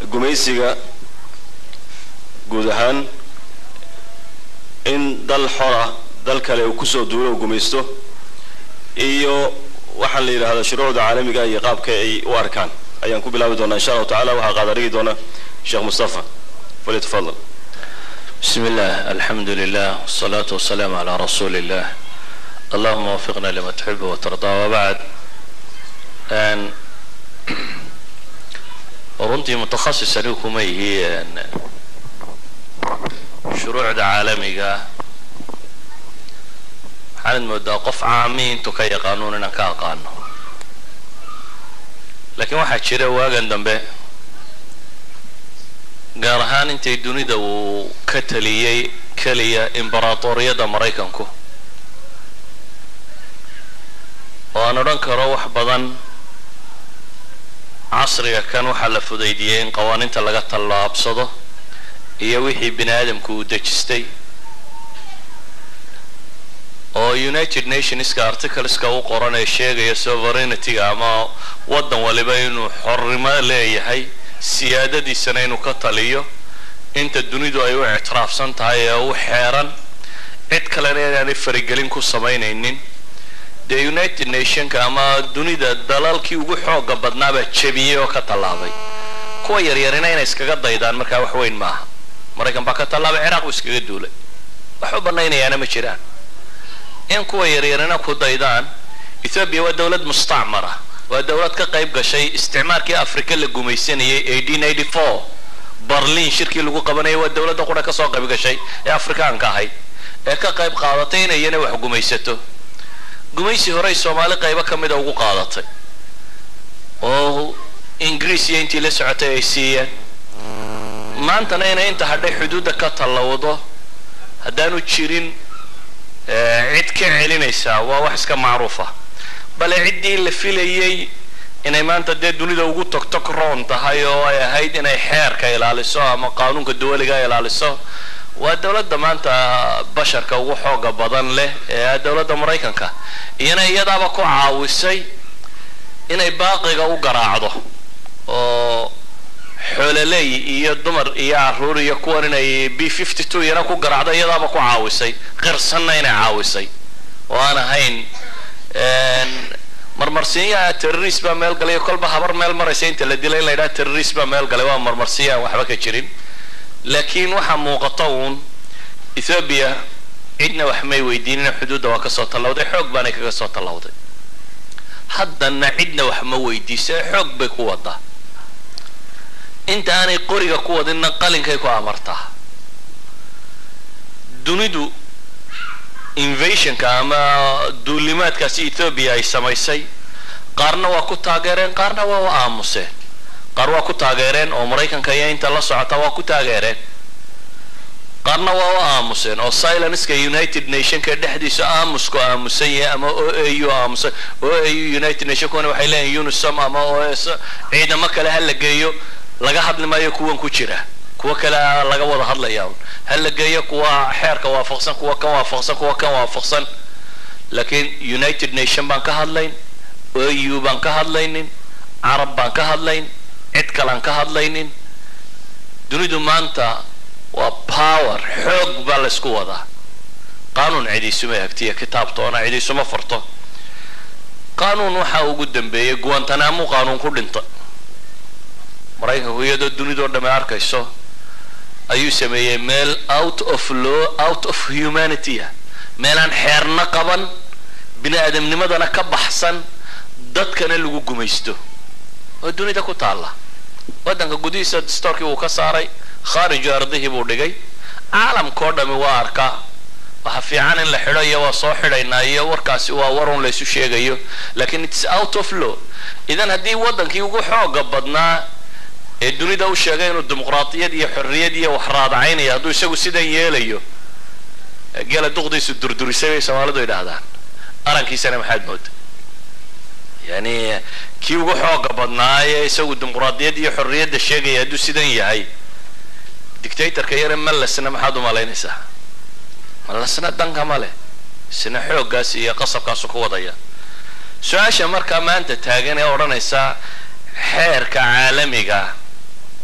gumaysiga guud ahaan in dal xora dal kale uu kusoo duulo uu gumaysto iyo waxaan la yidhahdaa shuruucda caalamiga iyo qaabka ay u arkaan ayaan ku bilaabi doonaa insha allahu tacala waxaa qaadarigi doona sheekh mustafa falyatafadal بسم الله الحمد لله والصلاة والسلام على رسول الله اللهم وفقنا لما تحب وترضى وبعد أن runtii mutahasis anigu kuma yihi shuruucda caalamiga waxaanad moodaa qof caami intuu ka yaqaanuun inaan ka aqaano laakiin waxaa jira waagan dambe gaar ahaan intay dunida uu ka taliyey keliya imbaratoriyadda maraykanku oo aan odhan karo wax badan casriga kan waxaa la fudaydiyey in qawaaniinta laga tallaabsado iyo wixii bini aadamku uu dejistay oo united nationska articleska u qoran ee sheegaya sovereignity-ga ama waddan waliba inuu xornimo leeyahay siyaadadiisana inuu ka taliyo inta dunidu ay u ictiraafsan tahay ee u xeeran cid kalena inaanay farigelin ku samaynaynin dee united nationka ama dunida dalalkii ugu xooga badnaabaa jebiyey oo ka tallaabay kuwa yaryarina inay iskaga daydaan markaa wax weyn maaha maraykan baa ka tallaabay ciraaq buu iskaga duulay wax u banaynayaana ma jiraan in kuwa yaryarina ku daydaan ethoobiya waa dowlad mustacmara waa dowlad ka qayb gashay isticmaarkii afrika la gumaysanayay barlin shirkii lagu qabanayay waa dowladda qura ka soo qayb gashay ee afrikaanka ahayd ee ka qayb qaadatay inay iyana wax gumaysato gumaysi horey soomaali qaybo ka mida ugu qaadatay oo ingiriis iyo intii la socotay ay siiyeen maantana inay inta hadhay xuduudda ka tallawdo haddaanu jirin cid ka celinaysaa waa wax iska macruufa bale ciddii la filayey inay maanta dee dunida ugu togtog roon tahay oo ay ahayd inay xeerka ilaaliso ama qaanuunka duwaliga ilaaliso waa dowladda maanta basharka ugu xooga badan leh ee dowladda maraykanka iyana iyadaaba ku caawisay inay baaqiga u garaacdo oo xoololey iyo dumar iyo caruur iyo kuwan inay b fifty two iyana ku garaacdo iyadaaba ku caawisay qirsanna inay caawisay oo aan ahayn marmarsiinyaha terrorist baa meel galay kolba habar meel maraysa inta la dilay in la yidhaha terrorist baa meel galay waa marmarsiinya aan waxba ka jirin laakiin waxaa muuqata uun ethoobiya cidna wax may weydiinina xuduudda waa kasoo tallawday xoog baanay kaga soo tallawday haddana cidna wax ma weydiisa xoog bay ku wadaa inta aanay qoriga ku wadinna qalinkay ku amartaa dunidu invasionka ama duulimaadkaasi ethoobiya ay samaysay qaarna waa ku taageereen qaarna waa u aamuseen qaar waa ku taageereen oo maraykanka iyo inta la socota waa ku taageereen qaarna waa u aamuseen oo silenska united nationka dhexdiisa aamusku aamusan yahay ama o a u aamusan o a u united nationkuna waxay leeyihin unisom ama o s ciidamo kale ha la geeyo laga hadli maayo kuwan ku jira kuwa kale laga wada hadlaya ha la geeyo kuwa xeerka waafaqsan kuwa kan waafaqsan kuwa kan waafaqsan laakiin united nation baan ka hadlayn o u baan ka hadlaynin carab baan ka hadlayn cid kalaan ka hadlaynin dunidu maanta waa power xoog baa laysku wadaa qaanuun cidiisuma hagtiya kitaabtoona cidiisuma farto qaanuun waxaa ugu dambeeyey guantanamo qaanuun ku dhinta maraykanku iyadoo dunidoo dhamme arkayso ayuu sameeyey meel out of law out of humanity ah meelaan xeerna qaban bini aadamnimadana ka baxsan dadkana lagu gumaysto oo dunida ku taalla waddanka gudihiisa dastoorkii wuu ka saaray khaariju ardihii buu dhigay caalamkao dhami waa arkaa waxa fiican in la xidho iyo waa soo xidhaynaa iyo warkaasi waa warun laysu sheegayo lakin its out of law idan haddii waddankii ugu xooga badnaa ee dunida u sheegay inuu dimuqraadiyad iyo xorriyad iyo wax raadacaynaya hadduu isagu sidan yeelayo geela duqdiisu durdurisay bay soomaalidu yidhaahdaan arankiisana maxaad mooda yani kii ugu xooga badnaa ee isagu dimuqraadiyad iyo xorriyadda sheegaya hadduu sidan yahay dictatorka yare malesna maxaad u malaynaysaa malesna danka ma leh isna xooggaas iyo qasabkaasu ku wadaya su-aasha markaa maanta taagan ee odhanaysa xeerka caalamiga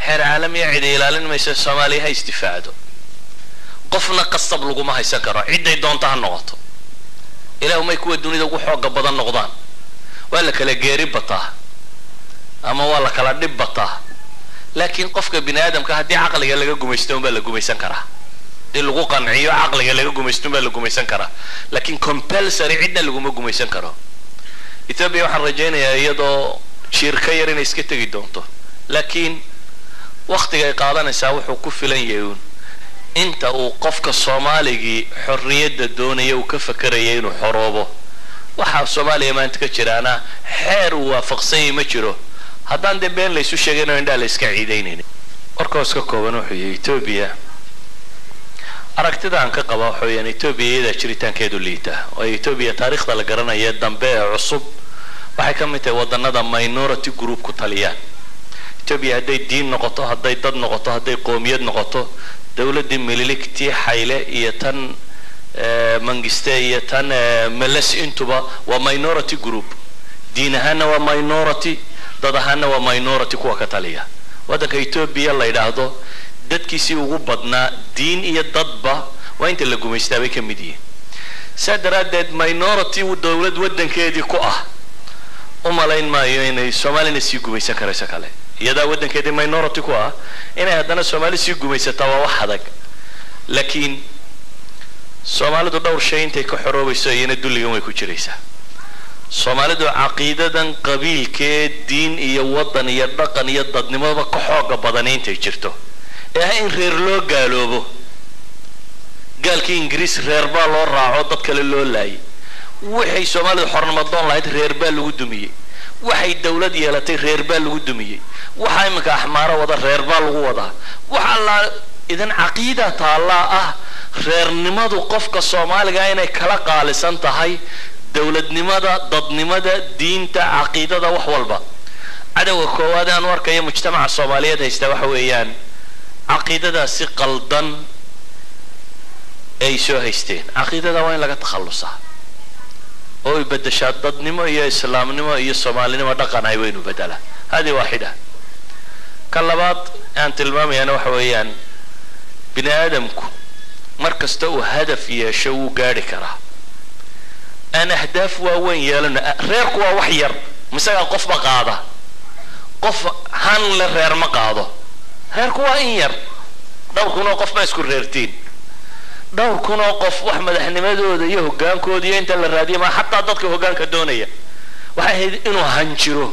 xeer caalamiya cidi ilaalin maysa soomaaliya ha isdifaacdo qofna qasab laguma haysan karo cidday doonta ha noqoto ilaahumay kuwa dunida ugu xooga badan noqdaan waa la kala geeri bataa ama waa la kala dhib bataa laakiin qofka bini aadamka haddii caqliga laga gumaysto unbaa la gumaysan karaa haddii lagu qanciyo caqliga laga gumaysto unbaa la gumaysan karaa laakiin compulsory cidna laguma gumaysan karo ethoobia waxaan rajaynayaa iyadoo jiir ka yar inay iska tegi doonto laakiin waktiga ay qaadanaysaa wuxuu ku filan yahay uun inta uu qofka soomaaligii xorriyadda doonaya uu ka fakeraya inuu xoroobo waxaa soomaaliya maanta ka jiraana xeer uu waafaqsanyay ma jiro haddaan dee been laysu sheegayno indhaa la iska ciidaynayni warkaos ka kooban wuxuu yahay etoobiya aragtida aan ka qaba waxa weyaan etoobiya iyadaa jiritaankeedu liita oo etoobiya taariikhda la garanaya dambe ee cusub waxay ka mid tahay waddanada minority group ku taliyaan etoobiya hadday diin noqoto hadday dad noqoto hadday qoomiyad noqoto dowladdii mililigtii xayle iyo tan mangiste iyo tan meles intuba waa minority group diin ahaana waa minority dad ahaana waa minority kuwa ka taliya waddanka etoobiya la yidhaahdo dadkiisii ugu badnaa diin iyo dadba waa inta la gumaystaa bay ka mid yihiin saa daraaddeed minority dowlad waddankeedii ku ah u malayn maayo inay soomaalina sii gumaysan karayso kale iyadaa waddankeedii minority ku ah inay haddana soomaali sii gumaysataa waa wax adag laakiin soomaalidu dhowr shay intay ka xoroobayso iyana dulligan way ku jiraysaa soomaalidu caqiidadan qabiilkee diin iyo waddan iyo dhaqan iyo dadnimoba ka xooga badani intay jirto ee ah in reer loo gaaloobo gaalkii ingiriis reer baa loo raaco dad kale loo laayay waxay soomaalidu xornimadoon lahayd reer baa lagu dumiyey waxay dowlad yeelatay reer baa lagu dumiyey waxa iminka axmaaro wada reer baa lagu wadaa waxa la idan caqiida taallaa ah reernimadu qofka soomaaliga inay kala qaalisan tahay dowladnimada dadnimada diinta caqiidada wax walba cadowga koowaad aan u arkayo mujtamaca soomaaliyeed haysta waxa weeyaan caqiidadaasi qaldan ay soo haysteen caqiidada waa in laga takhallusaa oo ay bedeshaa dadnimo iyo islaamnimo iyo soomaalinimo dhaqan ay waynu bedelaa hadi waaxida ka labaad aan tilmaamayaana waxa weeyaan bini aadamku mar kasta uu hadaf yeesho wuu gaadhi karaa aan ahdaaf waaweyn yeelano reerku waa wax yar misagaa qofba qaada qof han le reer ma qaado reerku waa in yar dhowr kunoo qof baa isku reertiin dhowr kunoo qof wax madaxnimadooda iyo hogaankooda iyo inta la raadiya maa xataa dadka hogaanka doonaya waxay ahayd inuu han jiro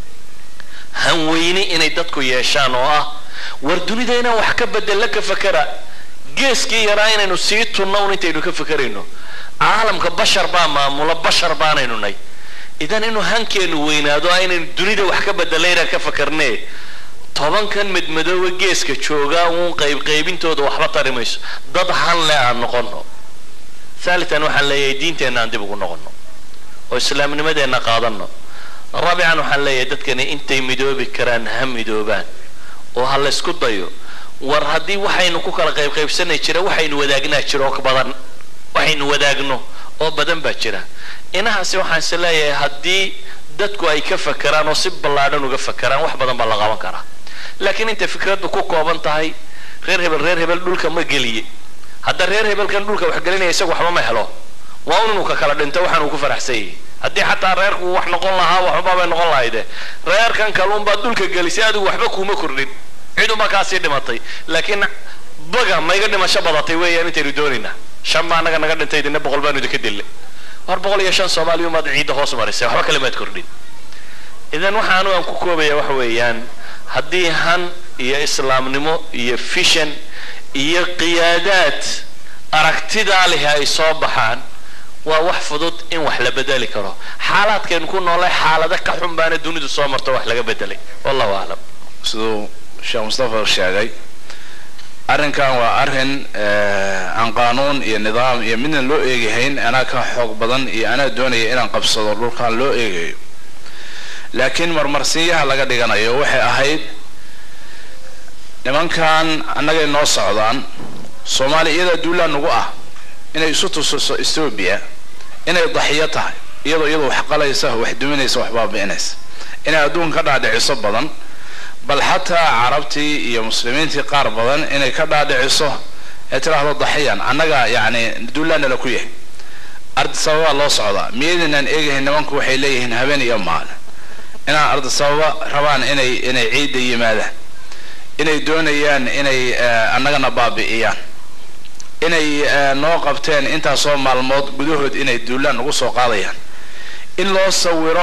hanweyni inay dadku yeeshaan oo ah war dunida inaan wax ka bedella ka fakera geeskii yaraa inaynu sii tunno un intaynu ka fakerayno caalamka bashar baa maamula bashar baanaynu nay idan inuu hankeenu weynaado aynaynu dunida wax ka bedella inaan ka fakarne tobankan madmadooba geeska joogaa uun qaybqaybintooda waxba tari mayso dad han le aan noqono haalitan waxaan leeyahay diinteenna aan dib ugu noqono oo islaamnimadeenna qaadano raabican waxaan leeyahay dadkani intay midoobi karaan ha midoobaan oo ha la ysku dayo war haddii waxaynu ku kala qaybqaybsanay jira waxaynu wadaagnaa jira oo badan waxaynu wadaagno oo badan baa jira inahaasi waxaan is leeyahay haddii dadku ay ka fakeraan oo si ballaadhan uga fakeraan wax badan baa la qaban karaa laakiin intay fikraddu ku kooban tahay reer hebel reer hebel dhulka ma geliye hadda reer hebelkan dhulka wax gelinaya isagu waxba ma helo waa un inuu ka kala dhinto waxaan uu ku faraxsan yahay haddii xataa reerku wax noqon lahaa waxba bay noqon lahayde reerkan kaluunbaad dhulka gelisay adigu waxba kuuma kordhin ciduma kaasii dhimatay laakiin baga ma iga dhimasho badatay weeyaan intaynu doonaynaa shan baa anaga naga dhintay idina boqol baanu idinka dille war boqol iyo shan soomaaliya maad ciidda hoos marisay waxba kale maad kordhin idan waxaanu aan ku koobaya waxa weeyaan haddii han iyo islaamnimo iyo fishan iyo qiyaadaad aragtidaa leh ay soo baxaan waa wax fudud in wax la bedeli karo xaalaadkaynu ku noolay xaalado ka xun baana dunidu soo marto wax laga bedelay wallahu aclam siduu sheekh mustafa sheegay arrinkan waa arrin aan qaanuun iyo nidaam iyo midna loo eegahayn anaa ka xoog badan iyo anaa doonaya inaan qabsado dhulkan loo eegayo laakiin marmarsiinyaha laga dhiganayo waxay ahayd nimankan annagay noo socdaan soomaaliya iyadaa duulaa nagu ah inay isu tusiso ethoobia inay daxiyo tahay iyadoo iyadoo wax qalaysa wax duminaysa wax baabi'inaysa inay adduunka ka dhaadhiciso badan bal xataa carabtii iyo muslimiintii qaar badan inay ka dhaadhiciso ee tiraahdo daxiyan annaga yacni duulaanala ku yahay ardisababaa loo socdaa miyaydinaan eegahayn nimanku waxay leeyihiin habeen iyo maalin inaan ardisababa rabaan inay inay ciidda yimaadaan inay doonayaan inay annagana baabi'iyaan inay noo qabteen intaasoo maalmood gudahood inay duulaan ugu soo qaadayaan in loo sawiro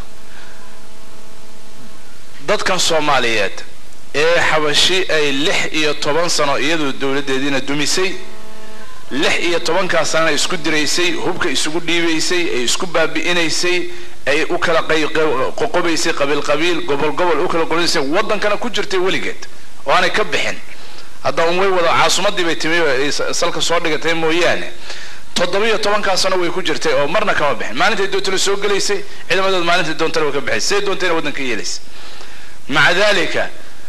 dadkan soomaaliyeed ee xabashi ay lix iyo toban sano iyadoo dowladdeediina dumisay lix iyo tobankaa sanana isku diraysay hubka isugu dhiibaysay ay isku baabi'inaysay ay u kala qoqobaysay qabiil qabiil gobol gobol u kala qoraysay waddankana ku jirtay weligeed oo aanay ka bixin hadda un way wada caasimadii bay timi ay salka soo dhigatay mooyaane toddobiyo tobankaa sano way ku jirtay oo marna kama bixin maalintay doontana soo gelaysay ciidamadood maalintay doontana way ka bixay siday doontayna waddanka yeelaysay maca dalika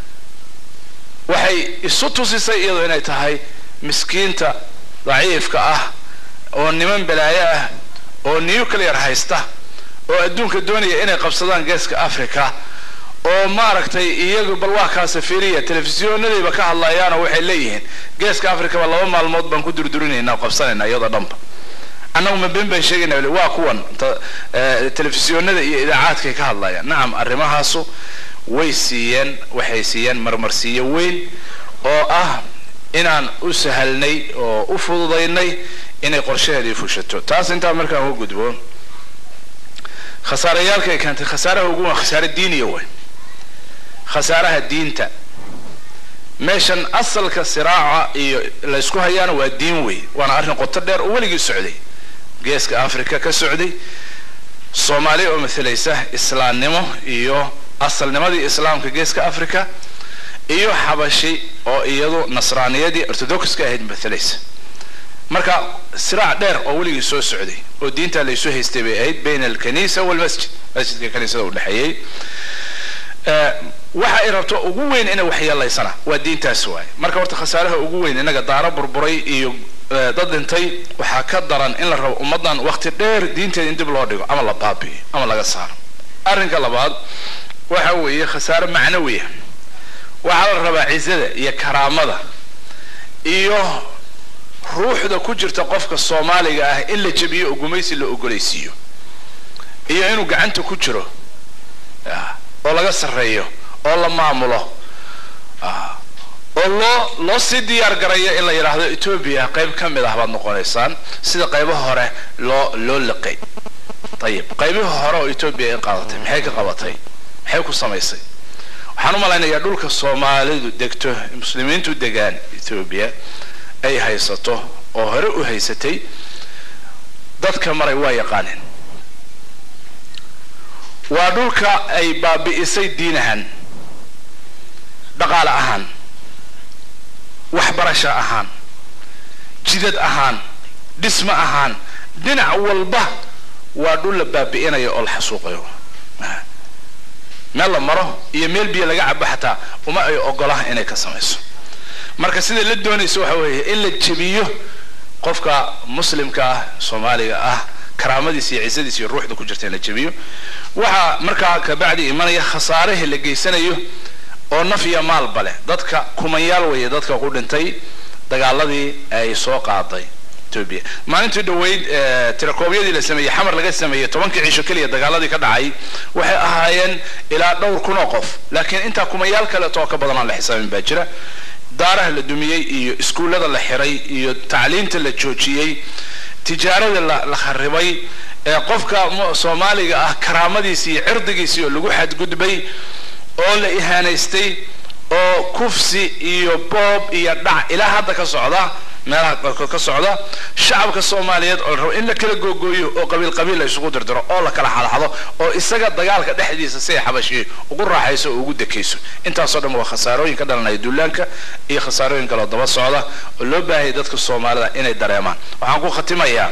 waxay isu tusisay iyadoo inay tahay miskiinta daciifka ah oo niman balaayo ah oo nuclear haysta oo adduunka doonaya inay qabsadaan geeska africa oo maaragtay iyagu bal waa kaa safiriya telefisyoonadayba ka hadlayaanoo waxay leeyihiin geeska africa ba laba maalmood baan ku durdurinaynaa qabsanayna iyadoo dhanba annagu ma ben baan sheegayna waa kuwan telefisyoonada iyo idaacaadkay ka hadlayaan nacam arrimahaasu way siiyeen waxay siiyeen marmarsiiyo weyn oo ah inaan u sahalnay oo u fududaynay inay qorshaheedii fushato taas intaa markaan u gudbo khasaarayaalka ay keentay khasaaraha ugu waa khasaare diiniya way khasaaraha diinta meeshan asalka siraaca iyo laysku hayaana waa diin wey waana arrin qoto dheer oo weligii socday geeska africa ka socday soomaaliya oo mathalaysa islaamnimo iyo asalnimadii islaamka geeska africa iyo xabashi oo iyadu nasraaniyadii orthodoxka ahayd mathalaysa marka siraac dheer oo weligii soo socday oo diinta laysu haystay bay ahayd bayna alkanisa walmasjid masjidka kaniisada udhexeeyey waxa ay rabto ugu weyn inay waxyeelaysana waa diintaas waaye marka horta khasaaraha ugu weyn inaga daaro burburay iyo dad dhintay waxaa ka daran in la rabo ummaddan waqti dheer diinteeda in dib loo dhigo ama la baabi'iyo ama laga saaro arrinka labaad waxa weeye khasaare macnawiya waxaa la rabaa cizada iyo karaamada iyo ruuxda ku jirta qofka soomaaliga ah in la jebiyo oo gumaysi la ogolaysiiyo iyo inuu gacanta ku jiro oo laga sarreeyo oo la maamulo oo loo loo sii diyaar garayo in la yidhaahdo etoobiya qayb ka mid ah baad noqonaysaan sida qaybaha hore loo loo liqay ayib qaybihii hore oo etoobiya ay qaadatay maxay ka qabatay maxay ku samaysay waxaan u malaynayaa dhulka soomaalidu degto muslimiintu degaan etoobiya ay haysato oo hore u haysatay dadka maray waa yaqaaneen waa dhulka ay baabi'isay diin ahaan dhaqaale ahaan waxbarasho ahaan jidad ahaan dhismo ahaan dhinac walba waa dhul la baabi'inayo oo la xasuuqayo meel la maro iyo meel biyo laga cabo xataa uma ay ogolaha inay ka samayso marka sida la doonaysa waxa weeye in la jebiyo qofka muslimka ah soomaaliga ah karaamadiisa iyo cisadiisa iyo ruuxda ku jirta in la jebiyo waxaa markaa kabacdi imanaya khasaarihii la geysanayo oo naf iyo maalba leh dadka kumanyaal weeye dadka ku dhintay dagaaladii ay soo qaaday etoobiya maalintii dhaweyd tirakoobyadii la sameeyey xamar laga sameeyey tobankii ciisho keliya dagaaladii ka dhacay waxay ahaayeen ilaa dhowr kun oo qof laakiin intaa kumayaal kaleeto oo ka badan aan la xisaabin baa jira daaraha la dumiyey iyo iskuullada la xiray iyo tacliinta la joojiyey tijaarada la kharibay ee qofka soomaaliga ah karaamadiisi iyo cirdigiisii oo lagu xadgudbay oo la ihaanaystay oo kufsi iyo boob iyo dhac ilaa hadda ka socda meelaha qaarkood ka socda shacabka soomaaliyeed oo la rabo in la kala googooyo oo qabiil qabiil la isugu dirdiro oo la kala xadxado oo isaga dagaalka dhexdiisa si ay xabashiyo ugu raaxayso oo ugu dekayso intaasoo dhan waa khasaarooyin ka dhalanaya duulaanka iyo khasaarooyin kaloo daba socda oo loo baahayay dadka soomaalida inay dareemaan waxaan ku khatimayaa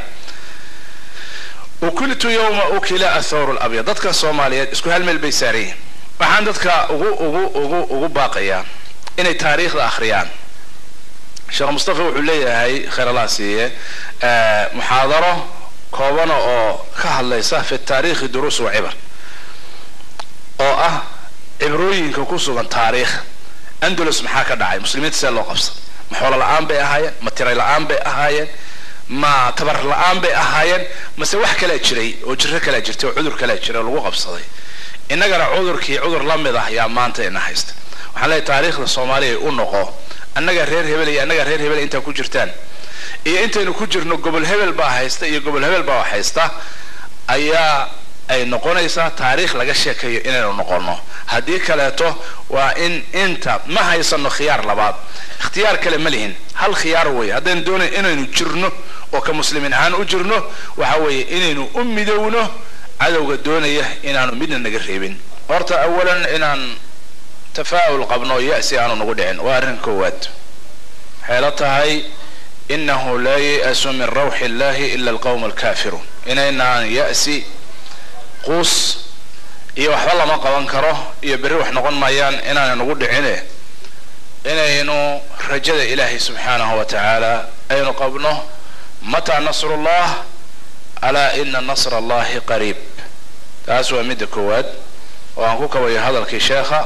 ukiltu yowma ukila athawru labyad dadka soomaaliyeed isku hal meel bay saarayihin waxaan dadka ugu ugu ugu ugu baaqayaa inay taariikhda akhriyaan sheekh mustafa wuxuu leeyahay khayr allah siiye muxaadaro koobana oo ka hadlaysa fi taariikhi duruus wa cibar oo ah cibrooyinka ku sugan taariikh andalus maxaa ka dhacay muslimiinta see loo qabsaday ma xoolo la-aan bay ahaayeen ma tiray la-aan bay ahaayeen ma tabar la-aan bay ahaayeen mase wax kalaa jiray oo jiro kalaa jirtay oo cudur kalaa jiray oo lagu qabsaday innagana cudurkii cudur la mid ah yaa maanta ina haysta waxaan leeyahay taariikhda soomaaliya u noqo annaga reer hebel iyo annaga reer hebel intaa ku jirtaan iyo intaynu ku jirno gobol hebel baa haysta iyo gobol hebel baa haysta ayaa ay noqonaysaa taariikh laga sheekayo inaynu noqono haddii kaleeto waa in inta ma haysano khiyaar labaad ikhtiyaar kale ma lihin hal khiyaar weeye haddaynu doonayn inaynu jirno oo ka muslimiin ahaan u jirno waxa weeye inaynu u midowno cadowga doonaya inaanu midna naga reebin horta awalan inaan tafaa'ul qabno ya'si aanu nagu dhicin waa arrin koowaad waxay la tahay inahu laa ya'su min rawxi illahi ila alqawm alkaafiruun inaynaan ya'si quus iyo waxba lama qaban karo iyo berri wax noqon maayaan inaanay nagu dhicine inaynu rajada ilaahay subxaanahu wa tacaala aynu qabno mataa nasrullah alaa ina nasra allahi qariib taas waa midda koowaad oo aan ku kabayo hadalkii sheekha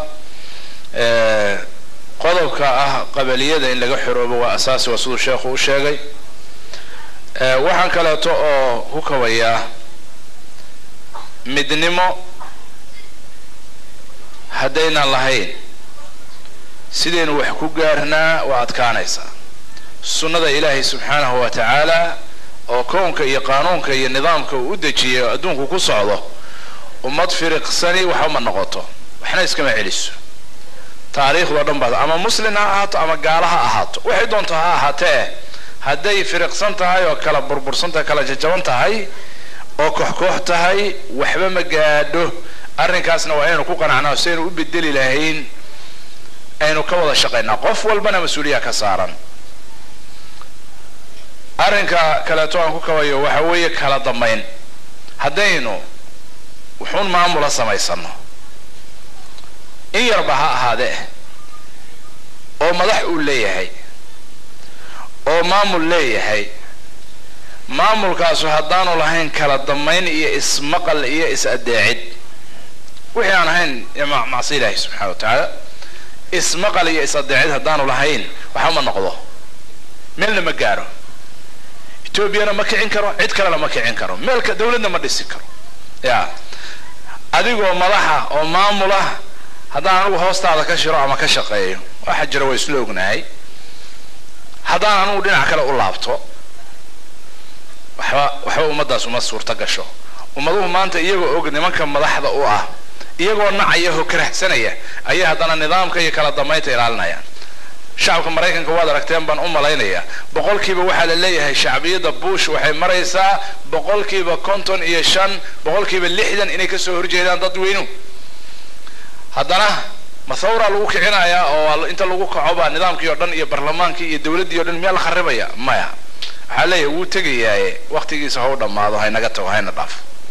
qodobka ah qabaliyada in laga xoroobo waa asaasi waa siduu sheekhu u sheegay waxaan kaleeto oo ku kabayaa midnimo haddaynan lahayn sidaynu wax ku gaarnaa waa adkaanaysaa sunnada ilaahay subxaanahu wa tacaala oo kownka iyo qaanuunka iyo nidaamka uu u dejiyay oo adduunku ku socdo ummad firiqsani waxba ma noqoto waxna iskama celiso taariikhdao dhan baad ama muslin ha ahaato ama gaala ha ahaato waxay doonto ha ahaatee hadday firiqsan tahay oo kala burbursan tahay kala jajaban tahay oo koox-koox tahay waxba ma gaadho arrinkaasna waa inaynu ku qanacnaa si aynu u bedeli lahayn aynu ka wada shaqaynaa qof walbana mas-uuliya ka saaran arrinka kaleeto aan ku kabayo waxa weeye kala dambayn haddaynu wuxuun maamula samaysano in yarba ha ahaadee oo madax uu leeyahay oo maamul leeyahay maamulkaasu haddaanu lahayn kala dambayn iyo ismaqal iyo is-adeecid wixii aan ahayn macsi ilaahi subxana wa tacaala ismaqal iyo is-adeecid haddaanu lahayn waxba ma noqdo meelna ma gaaro etoobiyana ma kicin karo cid kalena ma kicin karo meelka dawladna ma dhisi karo ya adigoo madaxa oo maamula haddaan anigu hoostaada ka shiro ama ka shaqeeyo waxa jira waa isla ognahay haddaan anigu dhinac kale u laabto waxba waxba ummaddaas uma suurta gasho ummaduhu maanta iyagoo og nimanka madaxda u ah iyagoo nacaya oo karahsanaya ayay haddana nidaamka iyo kala dambaynta ilaalinayaan shacabka maraykanka waad aragteen baan u malaynayaa boqolkiiba waxaa la leeyahay shacbiyadda bush waxay maraysaa boqolkiiba konton iyo shan boqolkiiba lixdan inay kasoo horjeedaan dad weynu haddana mathawra lagu kicinayaa oo inta lagu kaco baa nidaamkii oo dhan iyo barlamaankii iyo dawladdii o dhan miyaa la kharibaya maya waxaa leeyahay wuu tegayaaye waktigiisa ha u dhammaado haynaga tago hayna dhaaf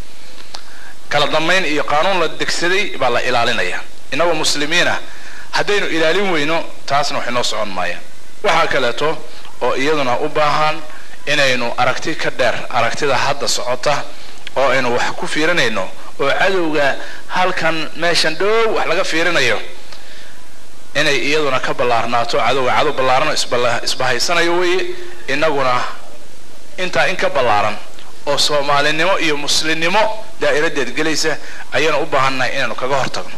kala dambayn iyo qaanuun la degsaday baa la ilaalinaya innagoo muslimiina haddaynu ilaalin weyno taasna wax inoo socon maayaan waxaa kaleeto oo iyaduna u baahan inaynu aragti ka dheer aragtida hadda socota oo aynu wax ku fiirinayno oo cadowga halkan meeshan dhow wax laga fiirinayo inay iyaduna ka ballaarnaato cadowga cadow ballaarano isbahaysanayo weeye innaguna intaa in ka ballaaran oo soomaalinimo iyo muslimnimo daa'iradeed gelaysa ayaanu u baahannahay inaynu kaga hortagno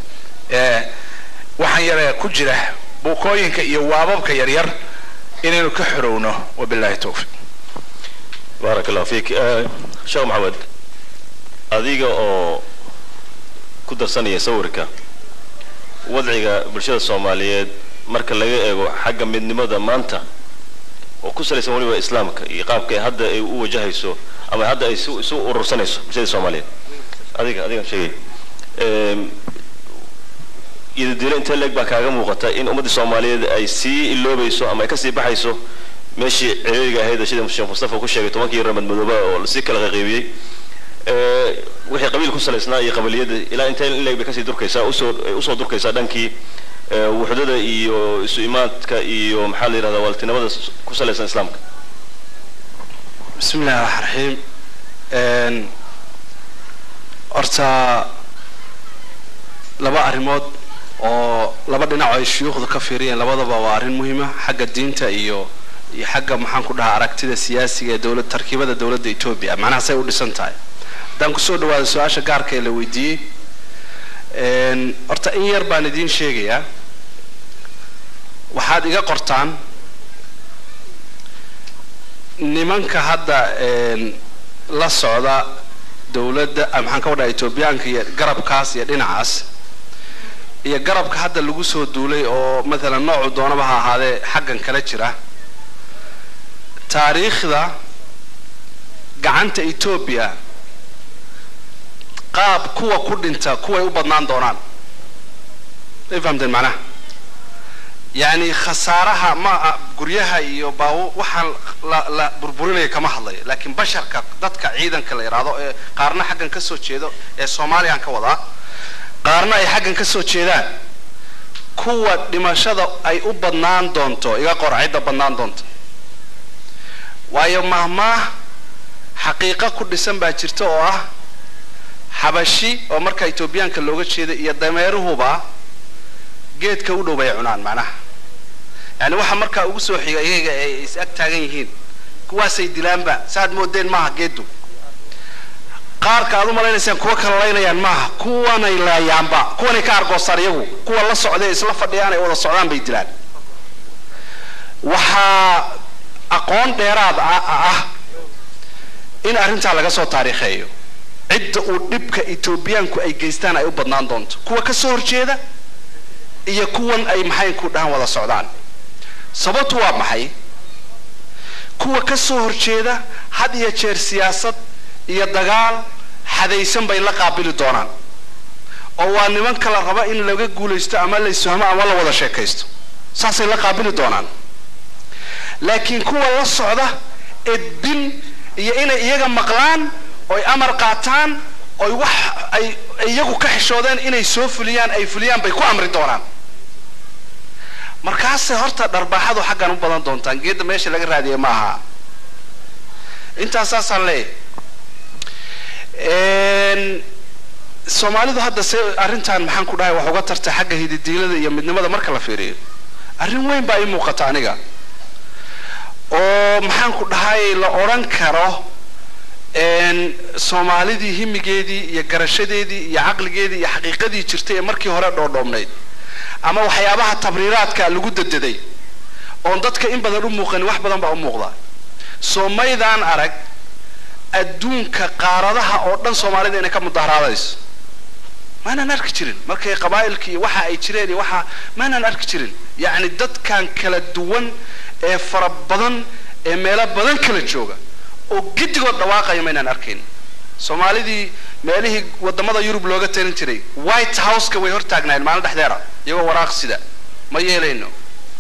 waxaan yaree ku jira buukooyinka iyo waababka yaryar inaynu ka xorowno wabillahi towfiq baarak allahu fiik sheekh maxamed adiga oo ku darsanaya sawirka wadciga bulshada soomaaliyeed marka laga eego xagga midnimada maanta oo ku salaysan weliba islaamka iyo qaabka hadda ay u wajahayso ama hadda ay isu urursanayso bulshada soomaaliyeed adiga adigan sheegay iyadadiilo intee leeg baa kaaga muuqata in ummaddii soomaaliyeed ay sii iloobayso ama ay kasii baxayso meeshii ciriiriga ahayd sida sheekh mustafa ku sheegay tobankii ramad madooba oo lasii kala qaqaybiyey wixii qabiil ku salaysnaa iyo qabaliyada ilaa intee in leeg bay kasii durkaysaa usoo usoo durkaysaa dhankii wuxdada iyo isu imaadka iyo maxaa la yidhahdaa waaltinimada ku salaysan islaamka bismi illahi raxmaan raxiim horta laba arrimood oo laba dhinac ay shuyuukhda ka fiiriyeen labadaba waa arrin muhiima xagga diinta iyo iyo xagga maxaan ku dhahaa aragtida siyaasiga ee dowlad tarkiibada dowladda etoobiya macnaha say u dhisan tahay haddaan kusoo dhawaado su-aasha gaarka ee la weydiiyey horta in yar baan idiin sheegayaa waxaad iga qortaan nimanka hadda la socda dowladda maxaan ka wadhaha etoobiyaanka iyo garabkaas iyo dhinacaas iyo garabka hadda lagu soo duulay oo maalan noocu doonaba ha ahaadee xaggan kala jira taariikhda gacanta etoobiya qaab kuwa ku dhinta kuway u badnaan doonaan may fahamteen macnaha yacni khasaaraha ma guryaha iyo baawo waxaan la la burburinaya kama hadlayo laakiin basharka dadka ciidanka la yidhaahdo ee qaarna xaggan ka soo jeedo ee soomaaliyaan ka wadaa qaarna ay xaggan ka soo jeedaan kuwa dhimashada ay u badnaan doonto iga qor cidda badnaan doonto waayo mahmaah xaqiiqo ku dhisan baa jirta oo ah xabashi oo marka etoobiyaanka looga jeeda iyo dameeruhuba geedka u dhow bay cunaan macnaha yani waxa markaa ugu soo xiga iyaga ay is ag taagan yihiin kuwaasay dilaanba saaad moodeen maaha geedu qaarka aad u malaynaysaan kuwa kala laynayaan maaha kuwanay laayaanba kuwanay ka argoostaan iyagu kuwa la socday isla fadhiyaan ay wada socdaan bay dilaan waxaa aqoon dheeraad ah in arrintaa laga soo taariikheeyo cidda uu dhibka etoobiyaanku ay geystaan ay u badnaan doonto kuwa ka soo horjeeda iyo kuwan ay maxaynku dhahan wada socdaan sababtu waa maxay kuwa ka soo horjeeda had iyo jeer siyaasad iyo dagaal xadaysan bay la qaabili doonaan oo waa niman kala raba in laga guulaysto ama la isfahmo ama la wada sheekaysto saasay la qaabili doonaan laakiin kuwa la socda edbin iyo inay iyaga maqlaan oy amar qaataan oy wax ay iyagu ka xishoodeen inay soo fuliyaan ay fuliyaan bay ku amri doonaan markaasay horta dharbaaxadu xaggan u badan doontaan geedda meesha laga raadiyay ma aha intaas saasaan leeyahy soomaalidu hadda se arrintan maxaan ku dhahay wax uga tartay xagga hididiilada iyo midnimada marka la fiiriyo arrin weyn baa ii muuqata aniga oo maxaan ku dhahay la odhan karo soomaalidii himigeedii iyo garashadeedii iyo caqligeedii iyo xaqiiqadii jirtay ee markii hore dhoodhoobnayd ama waxyaabaha tabriiraadka lagu dededay oon dadka in badan u muuqanin wax badan baa u muuqda soomaydaan arag adduunka qaaradaha oo dhan soomaalida inay ka mudaharaadayso maanaan arki jirin markay qabaa'ilka iyo waxa ay jireen iyo waxa maanaan arki jirin yacni dadkan kala duwan ee fara badan ee meelo badan kala jooga oo giddigood dhawaaqaya maynaan arkayn soomaalidii meelihii wadamada yurub looga talin jiray white houseka way hortaagnaayeen maalin dhexdeera iyagoo waraaq sida ma yeelayno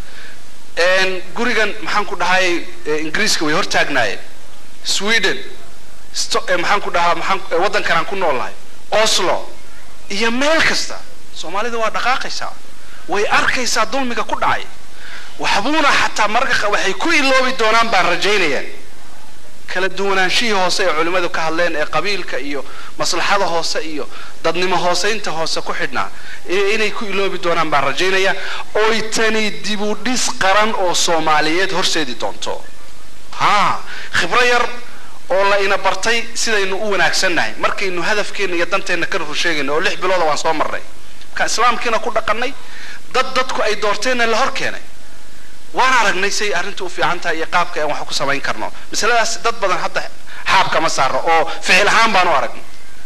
gurigan maxaan ku dhahay ingiriiska way hortaagnaayeen sweden maxaan ku dhahaa maxaan waddankan aan ku noolnahay oslo iyo meel kasta soomaalida waa dhaqaaqaysaa way arkaysaa dulmiga ku dhacay waxbuuna xataa mararka waxay ku iloobi doonaan baan rajaynaya kala duwanaanshihii hoose ee culimmadu ka hadleen ee qabiilka iyo maslaxada hoose iyo dadnimo hooseynta hoose ku xidhnaa inay ku iloobi doonaan baan rajaynaya oy tani dibudhis qaran oo soomaaliyeed horseedi doonto ha khibro yar oo la ina bartay sidaynu u wanaagsannahay markaynu hadafkeenna iyo danteenna ka rusheegayno oo lix bilooda waan soo marnay markaan islaamkiina ku dhaqannay dad dadku ay doorteenna la hor keenay waan aragnay say arrintu u fiican tahay iyo qaabka aan wax ku samayn karno masaladaas dad badan hadda xaabka ma saaro oo ficil ahaan baan u aragnay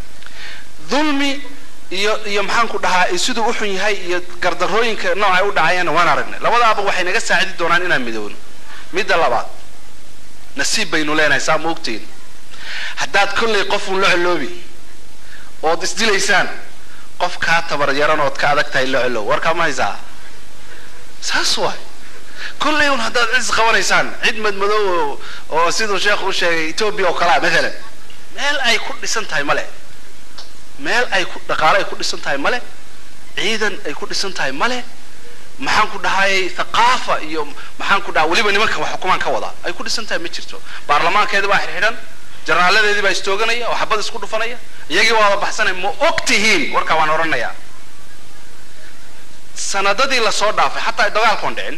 dulmi iyo iyo maxaan ku dhahaa siduu u xun yahay iyo gardarooyinka noocay u dhacayaanna waan aragnay labadaaba waxay naga saacidi doonaan inaan midowno midda labaad nasiib baynu leenahay saa ma ogtiin haddaad kollay qofun la coloobi ood isdilaysaan qof kaa tabaryaran ood ka adag tahay la colow warkaa ma haysaa saas waay kollay un haddaad cis qabanaysaan cid madmadow oo siduu sheekhu u sheegay etoobiya oo kalea maalan meel ay ku dhisan tahay male meel ay ku dhaqaale ay ku dhisan tahay male ciidan ay ku dhisan tahay male maxaan ku dhahay thaqaafa iyo maxaan ku dhaha weliba nimanka wax xukumaan ka wadaa ay ku dhisan tahay ma jirto baarlamaankeedi baa xirxidhan jaraaladeedii baa istooganaya oo xabad isku dhufanaya iyagii waa wada baxsanaya ma og tihiin warkaa waan odhanayaa sanadadii lasoo dhaafay xataa dagaalkoon dhicin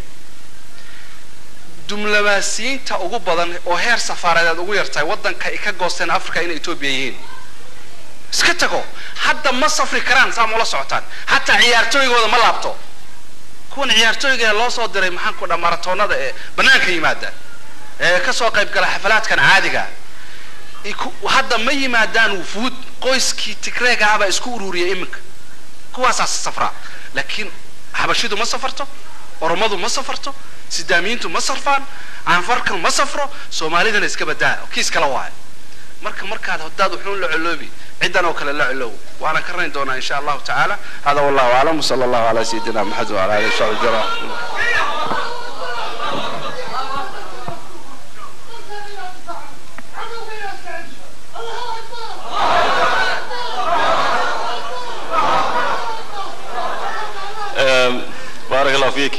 dumlamaasiyiinta ugu badan oo heer safaaradeed ugu yartahay waddanka ay ka goosteen africa inay etoobiya yihiin iska tago hadda ma safri karaan saa ma ula socotaan hataa ciyaartooygooda ma laabto kuwan ciyaartooyga ee loo soo diray maxaan ku dhaa maratoonada ee bannaanka yimaada ee kasoo qayb gala xafalaadkan caadiga iku- hadda ma yimaadaan wufuud qoyskii tigreega ahbaa isku ururiyay iminka kuwaasaas safraa laakiin xabashidu ma safarto oromadu ma safarto sidaamiyiintu ma sarfaan aanfarkan ma safro soomaalidana iska badaa kiis kala waayo marka markaad hadaad wuxuun la coloobi ciddan oo kale la colow waana ka rayn doonaa insha allahu tacaala hada wallahu aclam wsala allahu calaa sayidina maxamed wala alihi wasaxbi ajmaciin Ehm, baarak allah fiik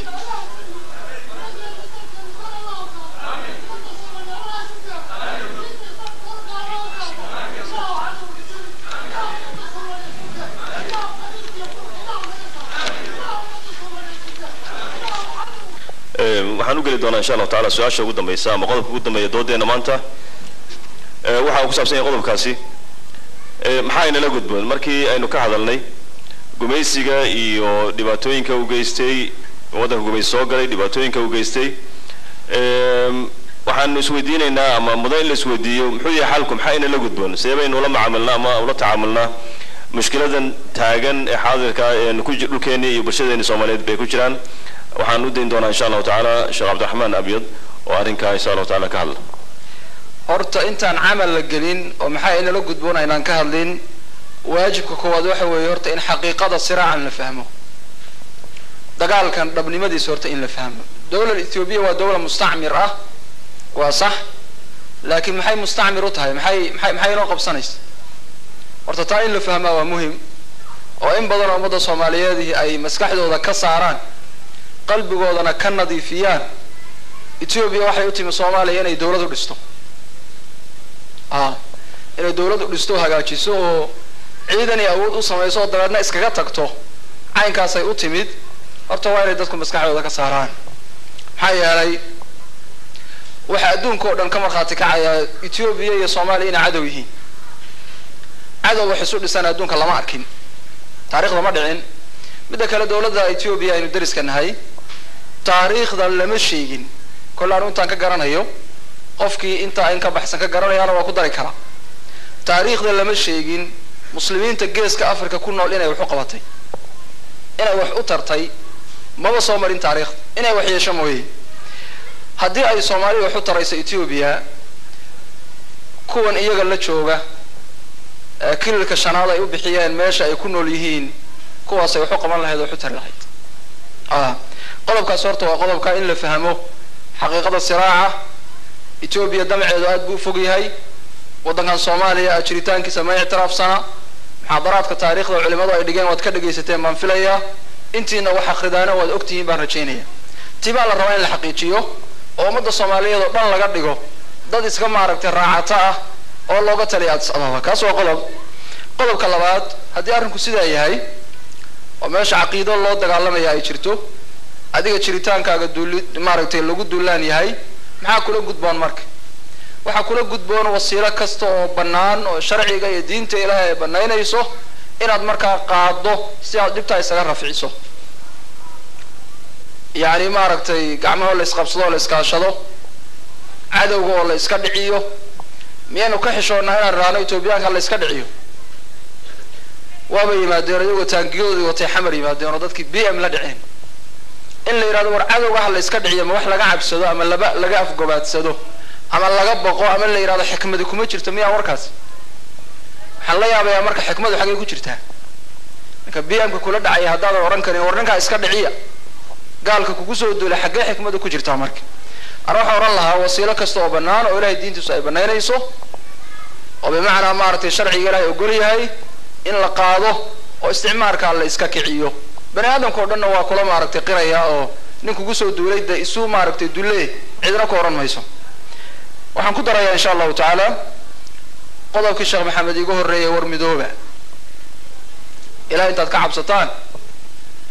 Ehm, waxaan u geli doonaa insha allahu tacaala su-aasha ugu dambeysa ama qodobka ugu dambeeya doodeena maanta Eh, waxa uu ku saabsan yahay qodobkaasi Eh, maxaa inala gudboon markii aynu ka hadalnay gumaysiga iyo dhibaatooyinka uu geystay waddanka gumaysi soo galay dhibaatooyinka uu geystay Eem, waxaanu isweydiinaynaa ama mudan in la isweydiiyo muxuu yahay xalku maxaa inala gudboon sidee baynu ula macaamilnaa ama ula tacaamulnaa mushkiladan taagan ee xaadirka ah ee ku ji- dhulkeeni iyo bulshadeeni soomaaliyeed bay ku jiraan waxaan u dayn doonaa insha allahu tacaala sheekh cabdiraxmaan abyad oo arrinkaa insha allahu tacaala ka hadla horta intaan camal la gelin oo maxaa inala gudboon aynaan ka hadlin waajibka koowaad waxa weeye horta in xaqiiqada siraacan la fahmo dagaalkan dhabnimadiisa horta in la fahmo dowlad ethoobiya waa dowla mustacmir ah waa sax laakiin maxay mustacmir u tahay maxay maxay maxay inoo qabsanaysa horta taa in la fahmaa waa muhim oo in badan oo ummadda soomaaliyeed ay maskaxdooda ka saaraan qalbigoodana ka nadiifiyaan etoobiya waxay u timi soomaaliya inay dowlad u dhisto ah inay dowladdu dhisto hagaajiso oo ciidan iyo awood u samayso oo dabeedna iskaga tagto caynkaasay u timid horta waa inay dadku maskaxdooda ka saaraan maxaa yeelay waxa adduunka oo dhan ka markhaati kacaya etoobiya iyo soomaaliya inay cadow yihiin cadow wax isu dhisan adduunka lama arkin taariikhda ma dhicin midda kale dowladda etoobiya aynu dariska nahay taariikhda lama sheegin kolle anu intaan ka garanayo qofkii intaa in ka baxsan ka garanayaana waa ku dari karaa taariikhda lama sheegin muslimiinta geeska africa ku nool inay wax u qabatay inay wax u tartay maba soo marin taariikhda inay wax yeesho mooye haddii ay soomaaliya wax u tarayso etoobiya kuwan iyaga la jooga ee kililka shanaad ay u bixiyeen meesha ay ku nool yihiin kuwaasay wax u qaban lahayd oo wax u tari lahayd ah qodobkaas horta waa qodobka in la fahmo xaqiiqada siraaca etoobiya damaceedu aad buu u fog yahay waddankan soomaaliya jiritaankiisa ma ictiraafsana muxaadaraadka taariikhda culimadu ay dhigeen waad ka dhegaysateen baan filayaa intiina wax akhridaana waad ogtihiin baan rajaynaya tii baa la rabaa in la xaqiijiyo oo ummadda soomaaliyeed oo dhan laga dhigo dad iska maaragtay raacato ah oo looga taliya addis ababa kaas waa qodob qodobka labaad haddii arrinku sidaa yahay oo meesha caqiido loo dagaalamaya ay jirto adiga jiritaankaaga duuli maaragtay lagu duulaan yahay maxaa kula gudboon marka waxaa kula gudboon wasiilo kasta oo bannaan oo sharciga iyo diinta ilaahay ay banaynayso inaad markaa qaado si aad dhibtaa isaga rafciso yacni maaragtay gacmahoo la isqabsado oo la iskaashado cadowga oo la iska dhiciyo miyaynu ka xishoonnaa inaan raano etoobiyaanka la iska dhiciyo waaba yimaadeen iyagoo taangiyadoodii watay xamar yimaadeen oo dadkii b m la dhiceen in la yidhahdo war cadowga ha la iska dhiciyo ma wax laga cabsado ama laba laga afgobaadsado ama laga boqo ama la yidhahdo xikmadi kuma jirto miyaa warkaas waxaan la yaabayaa marka xikmadu xaggay ku jirtaa ninka b m ka kula dhacaya haddaadan odhan karin war ninkaa iska dhiciya gaalka kugu soo duulay xaggee xikmadu ku jirtaa marka ana waxaan odhan lahaa wasiilo kasta oo bannaan oo ilahay diintiisu ay banaynayso oo bimacnaa maaragtay sharciga ilahay ogol yahay in la qaado oo isticmaalkaa la iska kiciyo bani aadamka o dhanna waa kula maaragtay qiraya oo nin kugu soo duulay de isu maaragtay dulle cidna ku odhan mayso waxaan ku darayaa insha allahu tacaala qodobkii sheekh maxamed iigu horreeyay war midooba ilahay intaad ka cabsataan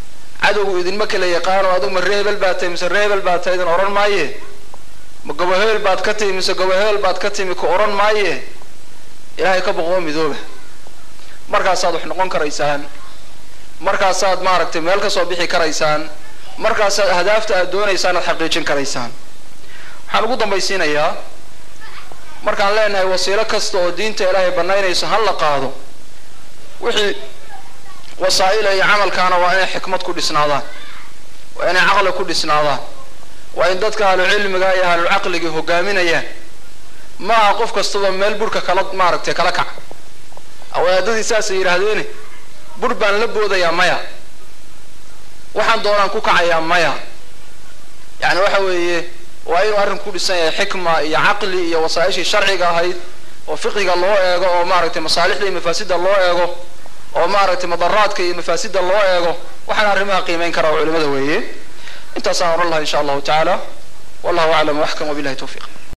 cadowgu idinma kala yaqaano adigu ma ree hebel baad tahay mise ree hebel baad tahay idin odhan maaye ma gobo hebel baad ka timi mise gobo hebel baad ka timi ku odhan maaye ilaahay ka boqoo midooba markaasaad wax noqon karaysaan markaasaad maaragtay meel ka soo bixi karaysaan markaasaad ahdaafta aad doonaysaan aad xaqiijin karaysaan waxaan ugu dambaysiinayaa markaan leenahay wasiilo kasta oo diinta ilaahay banaynayso ha la qaado wixii wasaa'ila iyo camalkaana waa inay xikmad ku dhisnaadaan waa inay caqli ku dhisnaadaan waa in dadka ahlucilmiga iyo ahlucaqliga hogaaminayaan ma aha qof kastaba meel burhka kala maaragtay kala kac awaadadii saasay yidhaahdeene bur baan la boodayaa maya waxaan doonaan ku kacayaa maya yacni waxa weeye waa inuu arrinku ku dhisan yahay xikma iyo caqli iyo wasaa-ishii sharciga ahayd oo fiqiga loo eego oo maaragtay masaalixda iyo mafaasida loo eego oo maaragtay madaraadka iyo mafaasida loo eego waxaan arrimaha qiimeyn karaa oo culimada weeye intaasaan oran laha insha allahu tacaala wallahu aclam waxkam wabillahi tawfiiq